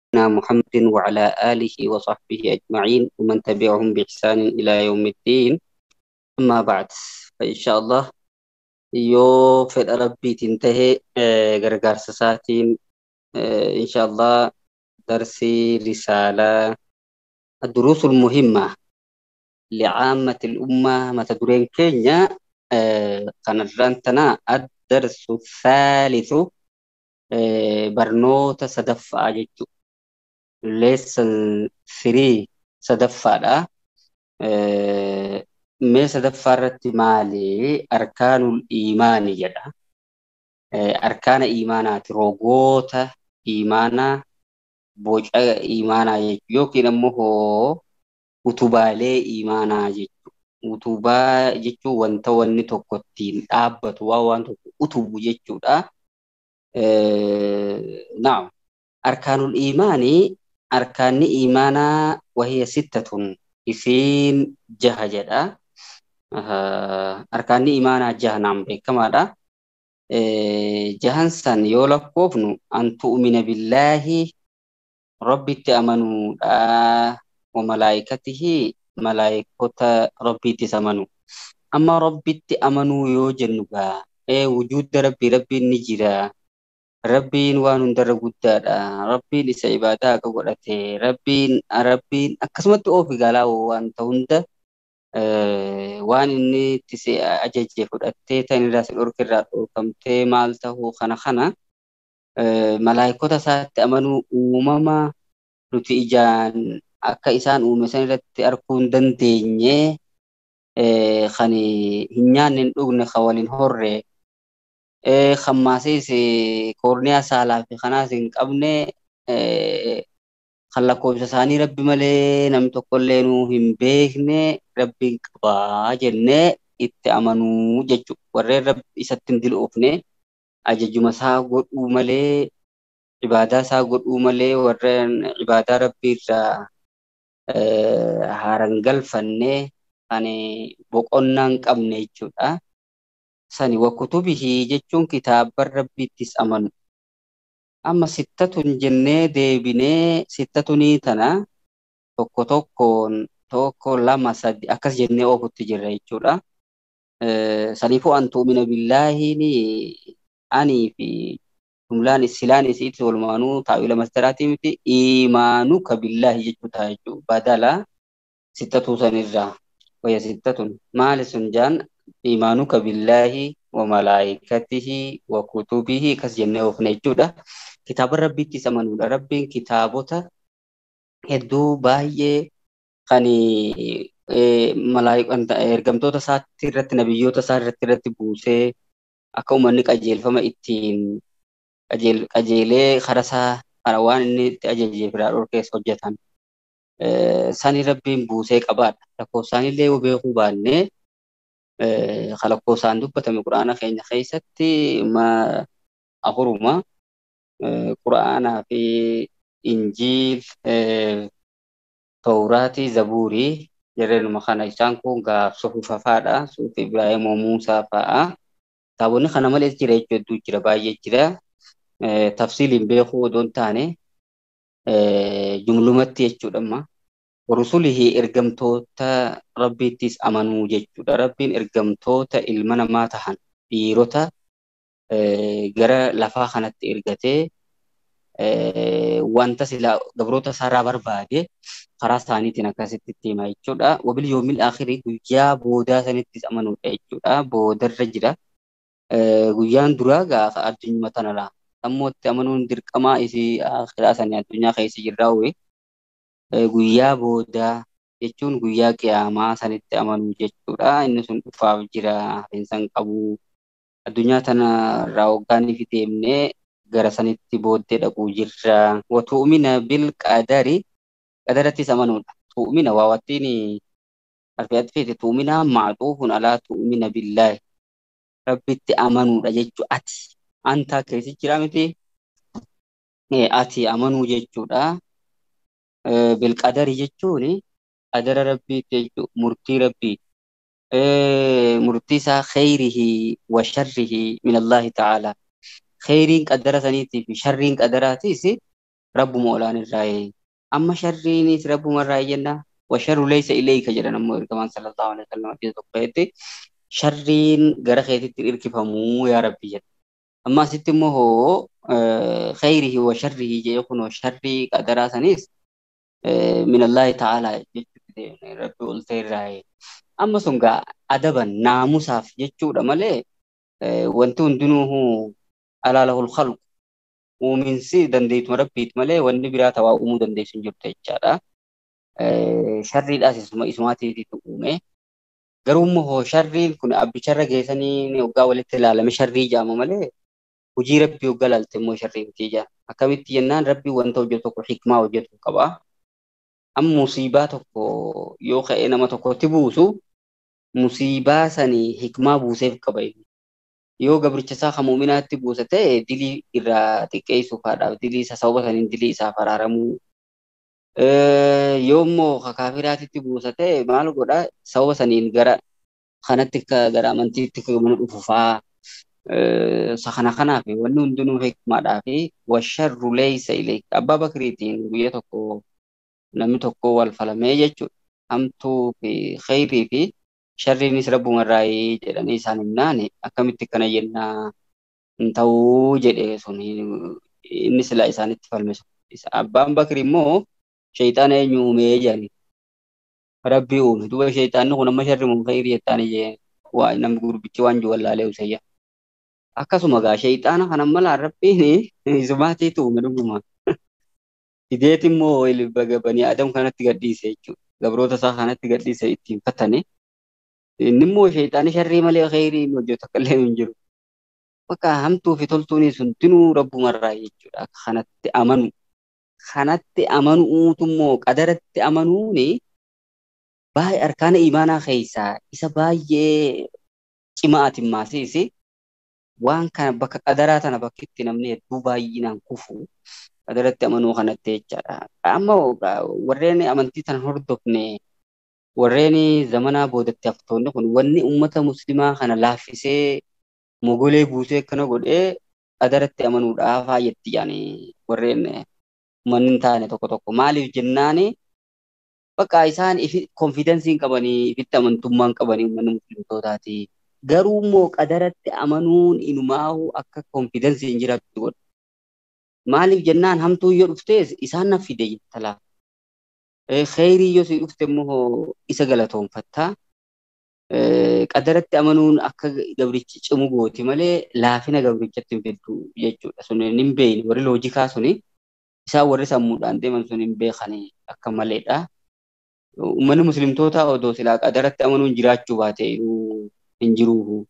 محمد وعلى آله وصحبه أجمعين ومن تبعهم بإحسان إلى يوم الدين أما بعد فإن شاء الله yoo fedha rabbiitiin tahe gargaarsa isaatiin insha Allah darsii risaalaa الدروس المهمة لعامة الأمة متى درين كينيا كان الرانتنا الدرس الثالث برنوتا سدفع جيتو lesson 3 sadaffaadha. Mee sadaffaa irratti maali? Arkaanul iimaanii jedha. Arkaana iimaanaati. Rogoota iimaanaa, boca iimaanaa jechuu yookiin ammoo utubaalee iimaanaa jechuu. Utubaa jechuun wanta wanni tokko ittiin dhaabbatu waan waan tokko utubu jechuudha. Naam. Arkaanul iimaanii arkaanni iimaanaa wahiya sittatun isiin jaha jedha. Arkaanni iimaanaa jaha naan beekamaadha. Jahan san yoo lakkoofnu an tu'mina billaahi rabbitti amanuudha. Wa malaayikatihi malaayikota rabbiittis amanu. Amma rabbitti amanuu yoo jennu gaa wujuudda rabbii rabbiin ni jira. Rabbiin waan hundarra guddaadha. Rabbiin isa ibaadaa akka godhate. Rabbiin rabbiin akkasumatti oofi galaa wanta hunda waan inni itti si ajaje fudhattee tan irraa si dhorke irraa dhorkamtee maal tahuu kana kana malaayikota isaatti amanuu uumama nuti ijaan akka isaan uume san irratti arguu hin dandeenye kan hin nyaanne hin dhugne kan waliin horre hammaasis koorniyaa saalaa fi kanaas hin qabne kan lakkoofsa isaanii rabbi malee namni tokkollee nuu hin beekne rabbiin qabaa jennee itti amanuu jechuudha. Warreen rabbi isatti hin dil'oofne ajajuma isaa godhuu malee ibaadaa isaa godhuu malee warreen ibaadaa rabbii irraa haaran galfanne kan boqonnaa hin qabne jechuudha. sani wakutubihi jechuun kitaaban rabbiittis amanu. Amma sittatun jennee deebinee sittatunii tana tokko tokkoon tokko lama sadi akkas jennee oofutti jirra jechuudha. Saniifuu an tu'mina billaahiin anii fi jumlaan silaan isiitti walumaanuu taa'ila masdaraatii miti iimaanuu ka billaahi jechuu ta'a jechuudha. Badala sittatuu sanirraa wayya sittatun maali sun jaan إيمانك بالله وملائكته وكتبه كس جنة وفنا جودا كتاب ربي تسمنون ربي كتابته hedduu baay'ee kan malaayikoota ergamtoota isaatti irratti nabiyyoota isaa irratti irratti buusee akka uummanni qajeelfama ittiin qajeelee kara isaa kara waan inni itti ajajeef irraa dhorkeessa hojjetan sani rabbiin buusee qabaadha lakkoofsaanillee yoo beekuu baannee lakkoofsaan dubbatame quraana keenya keessatti afuruma quraanaa fi injiil tawraatii zabuurii jireenuma kana isaan kun gaaf sufufafaadha suufi ibraahimoo muusaa fa'a kitaabonni kana malees jira jechuu hedduu jira baay'ee jira tafsiiliin beekuu odoo hin taane jumlumatti jechuudha amma rusulihi ergamtoota rabbiittis amanuu jechuudha. Rabbiin ergamtoota ilma namaa tahan dhiirota gara lafaa kanatti ergatee wanta silaa gabroota isaarraa barbaade karaa isaaniitiin akkasitti itti hima jechuudha. Wabil yoomil akhirii guyyaa boodaa sanittis amanuudha jechuudha. Boodarra jira. Guyyaan duraa gaafa addunyaa tanarra ammoo itti amanuun dirqamaa isii akhiraa sanii addunyaa keessa jirraa wayii. guyyaa boodaa jechuun guyyaa qiyaamaa sanitti amanuu jechuudha. Inni sun dhufaaf jira hafeensan qabu. Addunyaa tana irraa waggaaniif deemnee gara sanitti booddee dhaquu jirra. Watu'umina bil qadari qadarattis amanuudha. Tu'umina waa wattiin arfeetti feete tu'umina maaxuufun alaa tu'umina billaahi. Rabbitti amanuudha jechuu ati. Anta keessi jira miti. Ati amanuu jechuudha. bilqadari jechuun qadara rabbiiti jechuudha murtii rabbii murtii isaa khayrihi wa sharrihi min Allahi ta'ala khayriin qadara saniitii fi sharriin qadaraatiis rabbuma olaan irraa amma sharriinis rabbuma irraa jenna washarru laysa ilayka jedhan ammoo ergamaan sallallahu alaihi wasallam hadiisa tokko keessatti sharriin gara keetitti irkifamuu yaa rabbi jedha amma asitti immoo hoo khayrihi wa sharrihi jee kunoo sharrii qadaraa sanis min Allahi ta'ala jechuudha rabbi ol ta'e irraa amma sun gaa adaban naamusaaf jechuudha malee wanti hundinuu alaalahul khalqu uuminsi dandeetuma rabbiiti malee wanni biraa tawaa uumuu dandeessu hin jirtu jechaadha. Sharriidhaas isuma isumaatiitu uume. Garuu immoo sharriin kun abbicharra geessanii waggaa walitti ilaalame sharrii jaama malee hojii rabbii waggaa ilaalte immoo sharrii miti jaa. Akkamitti jennaan rabbii wanta hojjetu tokko hikmaa hojjetu qaba. Amma musiibaa tokko yoo ka'ee nama tokkotti buusu musiibaa sanii hikmaa buuseef qaba. Yoo gabricha isaa kan muuminaatti buusa ta'e dilii irraa xiqqeessuufaadhaaf dilii isa sababa saniin dilii isaaf araaramuu. Yoo immoo kaafiraatitti buusa ta'e maal godha sababa saniin gara kanatti gara amantiitti mana dhufu fa'aa. Isa kana kanaaf wanni hundinuu hikmaadhaa fi washarru leeysa ilayk abbaa bakriitiin guyya tokko namni tokko wal falamee jechuudha. Hamtuu fi khayrii fi sharriinis rabbuma irraa jedhanii isaan himnaan akkamitti kana jennaa hin ta'uu jedhe sun inni silaa isaanitti falme sun. Abbaan bakri immoo shayxaana eenyu uumee jedhani. Rabbii uume duuba shayxaanni kun amma sharri mun khayrii jettaan ijee waa namni gurbichi waan jiru wallaalee usayya. Akkasuma gaa shayxaana kana malaan rabbiin isumaatiitu uume dhuguma. Fideet immoo banii adam kanatti gadhiise jechuudha. Gabroota isaa kanatti gadhiise ittiin fattane. Inni immoo shayxaani sharrii malee khayrii inni hojjetu akka illee hin jiru. Bakka hamtuu fi toltuunis hundinuu rabbumarraa jechuudha. Akka kanatti amanu. Kanatti amanuutu immoo qadaratti amanuuni baay'ee arkaana imaanaa keessaa isa baay'ee cimaa ati maasiisi. Waan kana bakka qadaraa tana bakka itti namni hedduu baay'inaan kufu qadaratti amanuu kanatti jechaadha. Amma warreen amantii tana hordofne warreen zamanaa boodatti haftoonni kun wanni uummata muslimaa kana laaffisee mogolee buusee akkana godhee qadaratti amanuudhaaf haayetti yaani warreen manni hin taane tokko tokko maaliif jennaani bakka isaan konfidensii hin qabanii ifitti amantummaan qabanii uummanni muslimtootaati. Garuu immoo qadaratti amanuun inumaahu akka konfidensii hin jiraattu godha. Maaliif jennaan hamtuu yoo dhuftees isaan na fide jettalaa. Kheyrii yoo si dhufte immoo isa galatoonfattaa. Qadaratti amanuun akka gabrichi cimu gooti malee laafina gabrichatti hin fiddu jechuudha. Sun hin beekne warri loojikaa suni isaan warri sammuudhaan deeman sun hin beekani akka maleedha. Uummanni muslimtoota odoo silaa qadaratti amanuun jiraachuu baate hin jiru.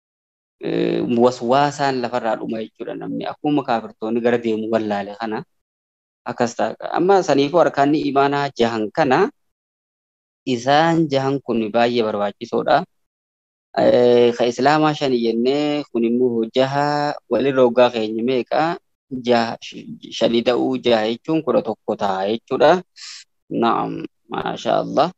Waswaasaan lafarraa dhuma jechuudha namni akkuma kaafirtoonni gara deemu wallaale kana akkas ta'a. Amma saniifuu harkaanni imaanaa jahan kana isaan jahan kun baay'ee barbaachisoodha. Ka islaamaa shani jennee kun immoo jaha walirra waggaa keenya meeqa shani ta'uu jaha jechuun kudha tokko ta'a jechuudha. Naam, maasha Allah.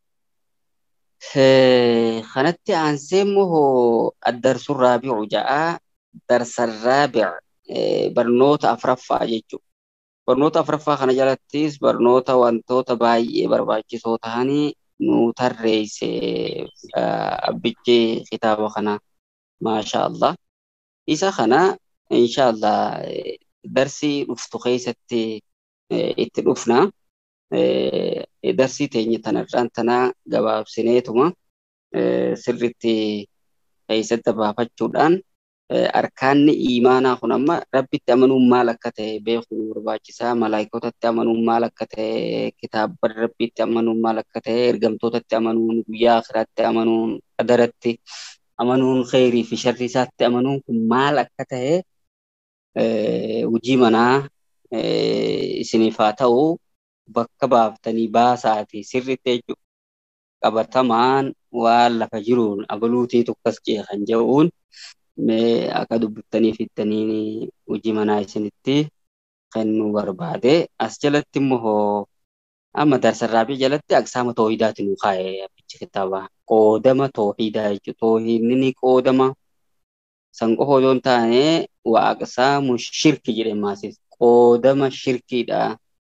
kanatti aansee immoo addarsuun raabi'u ja'a darsan raabi'a barnoota afraffaa jechuudha. Barnoota afraffaa kana jalattis barnoota wantoota baay'ee barbaachisoo ta'anii nu tarreesse abbichi kitaaba kana maasha Allah. Isa kana insha Allah darsii dhuftu keessatti itti dhufna. darsii teenya tanarraan tanaa gabaabsineetuma sirritti keessatti baafachuudhaan arkaanni imaanaa kun amma rabbitti amanuun maal akka ta'e beekuun barbaachisaa malaayikotatti amanuun maal akka ta'e kitaaba rabbitti amanuun maal akka ta'e ergamtootatti amanuun guyyaa akiraatti amanuun qadaratti amanuun kheyrii fi sharri isaatti amanuun kun maal akka ta'e hojii manaa isiniif haa ta'u bakka baaftanii baasaati sirritti jechuudha. Qabatamaan waan lafa jiruun abaluutii tokkas jee kan jedhuun mee akka dubbiftanii fittanii hojii manaa isinitti kennuu barbaade. As jalatti immoo amma darsarraabii jalatti aqsaama toohidaati nu kaa'e abbichi kitaaba. Qoodama toohidaa jechuudha. Toohidni ni qoodama. San qofa osoo hin taane waaqsaamu shirki jedhee maasis qoodama shirkiidha.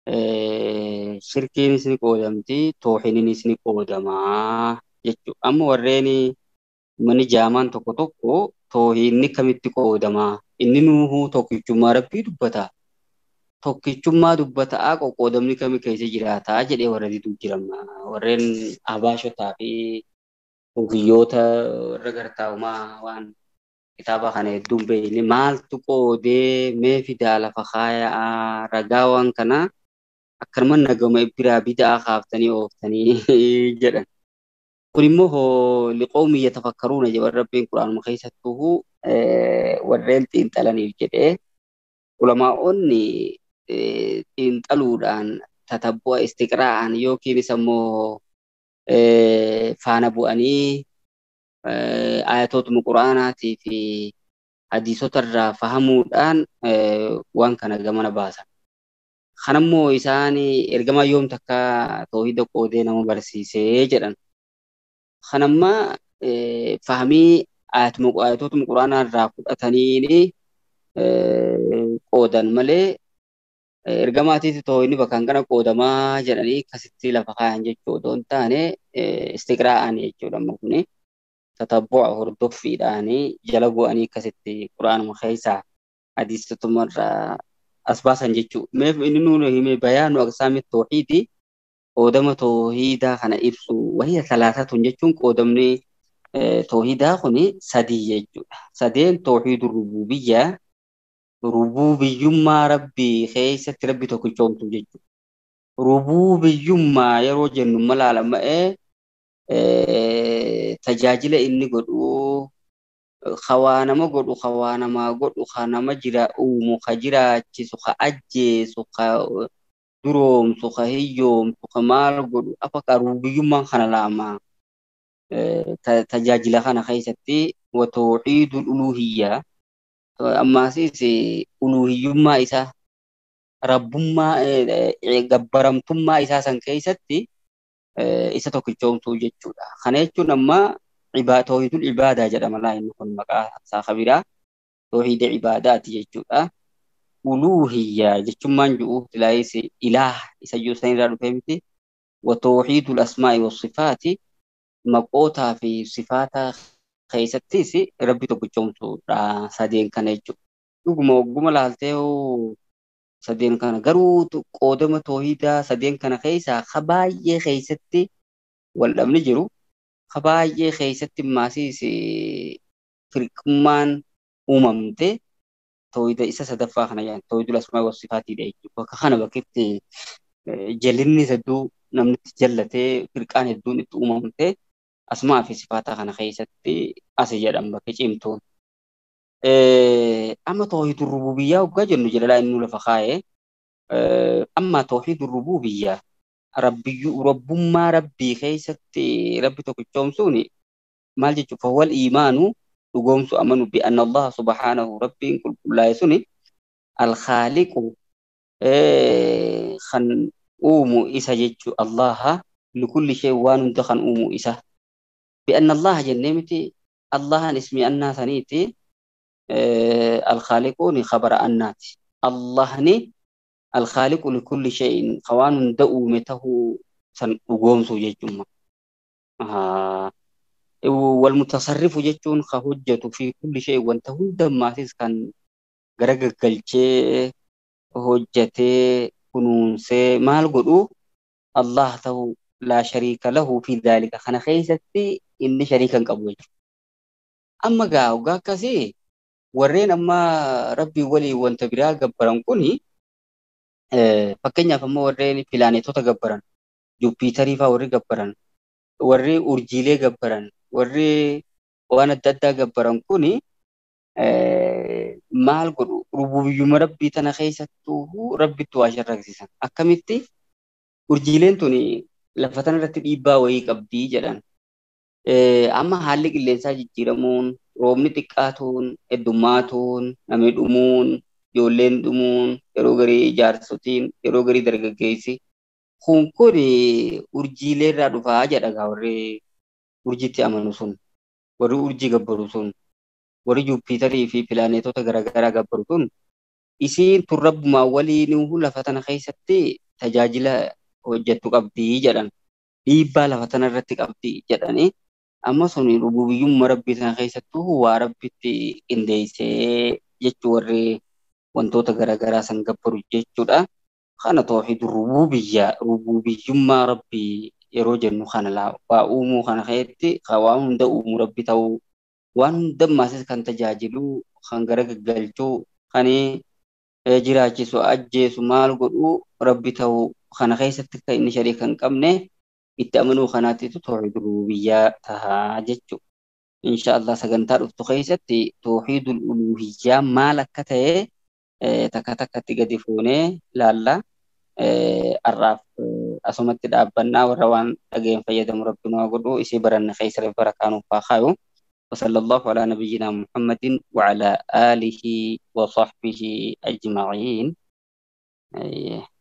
shirkiinis ni qoodamti toohiniinis ni qoodamaa jechuudha. Amma warreen manni jaamaan tokko tokko toohinni kamitti qoodamaa inni nuuhuu tokkichummaa rabbii dubbata. Tokkichummaa dubbataa qoqqoodamni kami keessa jiraataa jedhee warra didu jirama. Warreen abaashotaa fi hogiyyoota warra gartaa'umaa waan kitaaba kana hedduun beekne maaltu qoodee mee fidaa lafa kaayaa ragaa waan kana akkanuma nagama biraa bidaa kaaftanii ooftanii jedhan. Kun immoo liqoomii yatafakkaruuna jedhan rabbiin quraanuma keessattuu warreen xiinxalaniif jedhee ulamaa'onni xiinxaluudhaan tatabbu'a istiqraa'an yookiinis ammoo faana bu'anii ayatootuma quraanaatii fi hadiisota irraa fahamuudhaan waan kana gamana baasan. Kanammoo isaan ergamaa yoom takka toohida qoodee nama barsiisee jedhan. Kanamma fahamii ayatootuma quraanaa irraa fudhataniin qoodan malee ergamaatiif toohidni bakkaan kana qoodamaa jedhanii akkasitti lafa kaayan jechuu otoo hin taane istiqraa'an jechuudha amma kuni tatabbu'a hordoffiidhaanii jala bu'anii akkasitti quraanuma keessaa hadiisotuma irraa as baasan jechuu. Meef inni nuuni hime bayaanu aqsaami toohiidi qoodama toohiidaa kana ibsu wayya talaatatun jechuun qoodamni toohiidaa kuni sadii jechuudha. Sadeen toohiidu rububiyyaa rububiyyummaa rabbii keessatti rabbi tokkichoomtu jechuudha. Rububiyyummaa yeroo jennu malaalama'ee tajaajila inni godhu hawaa nama godhu hawaa namaa godhu ka nama jira uumu ka jiraachisu ka ajjeesu ka duroomsu ka hiyyoomsu ka maal godhu afa rububiyyummaan kana laamaa tajaajila kana keessatti watooxiidul uluhiyyaa ammaasis uluhiyyummaa isaa rabbummaa gabbaramtummaa isaa san keessatti isa tokkichoomsuu jechuudha. Kana jechuun amma toohidul ibaadaa jedhama laa inni kun maqaa isaa kabiraa toohida ibaadaati jechuudha. Uluhiyyaa jechuun maan ji'u ilaahis ilaah isa jiru san irraa dhufee miti. Watoohidul asmaa'i wasifaati maqootaa fi sifaata keessattis rabbi tokkichoomsuudha sadeen kana jechuudha. Dhuguma ogguma laaltee sadeen kana garuu qoodama toohidaa sadeen kana keessaa ka baay'ee keessatti wal dhabni jiru ka baay'ee keessatti maasiis firqummaan uumamte toohida isa sadaffaa kana jedhan toohidul asmaa wasifaatiidha jechuudha. Bakka kana bakkeetti jallinni hedduu namni itti jallatee firqaan hedduun itti uumamte asmaa fi sifaataa kana keessatti asi jedhan bakka cimtuun. Amma toohidul rububiyyaa hoggaa jennu jedhalaa inni lafa kaa'ee amma toohidul rububiyyaa rabbiyyuu rabbummaa rabbii keessatti rabbi tokkichoomsuun maal jechuudha fawwal iimaanu dhugoomsu amanu bi anna Allah subhaanahu rabbiin qulqullaa'e suni alkhaaliqu kan uumu isa jechuu Allaha likulli shay waan hunda kan uumu isa bi anna Allah jennee miti Allahan ismi annaa saniiti alkhaaliquuni khabara annaati Allahni alkhaaliqu likulli shayin waan hunda uume tahuu san dhugoomsu jechuudha. Walmutasarrifu jechuun ka hojjetu fi kulli shayin wanta hundammaatis kan gara gaggalchee hojjetee kunuunsee maal godhu Allah ta'u laa shariika lahu fi dhaalika kana keessatti inni shariika hin qabu jechuudha. Amma gaa hoggaa akkasii warreen amma rabbii waliin wanta biraa gabbaran kuni fakkeenyaaf amma warreen pilaaneetota gabbaran Juppiitarii fa'aa warri gabbaran warri urjiilee gabbaran warri waan adda addaa gabbaran kuni maal godhu rububiyyuma rabbii tana keessattuu rabbitti waa sharraksisan akkamitti urjiileen tuni lafa tana irratti dhiibbaa wayii qabdii jedhan amma haalli qilleensaa jijjiiramuun roobni xiqqaatuun heddummaatuun namni dhumuun ijoolleen dhumuun yeroo garii jaarsotiin yeroo garii dargaggeessi kun kun urjiilee irraa dhufaa jedha warri urjiitti amanu sun warri urjii gabbaru sun warri juuppiitarii fi pilaaneetota garaagaraa gabbaru sun isiin tun rabbumaa waliin lafa tana keessatti tajaajila hojjettu qabdii jedhan dhiibbaa lafa tana irratti qabdii jedhanii amma suni rububiyyummaa rabbii sana keessattuu waa rabbitti qindeessee jechuu warri wantoota garaagaraa san gabbaru jechuudha. Kana tooxiid rububiyyaa rububiyyummaa rabbii yeroo jennu kana waa uumuu kana keessatti waan hunda uumuu rabbi ta'uu waan hunda maasis kan tajaajilu kan gara gaggalchuu kan jiraachisu ajjeesu maal godhuu rabbi ta'uu kana keessatti kan inni sharii kan qabne itti amanuu kanaatitu tooxiid rububiyyaa tahaa jechuudha. Insha Allah sagantaa dhuftu keessatti tooxiidul uluhiyyaa maal akka ta'e takka takkatti gadi fuunee laalla. Har'aaf asumatti dhaabbannaa warra waan dhageen fayyadamu rabbi nu haa godhu isii baranne keessa barakaa nuuf haa kaayu. وصلى الله على نبينا محمد وعلى آله وصحبه أجمعين.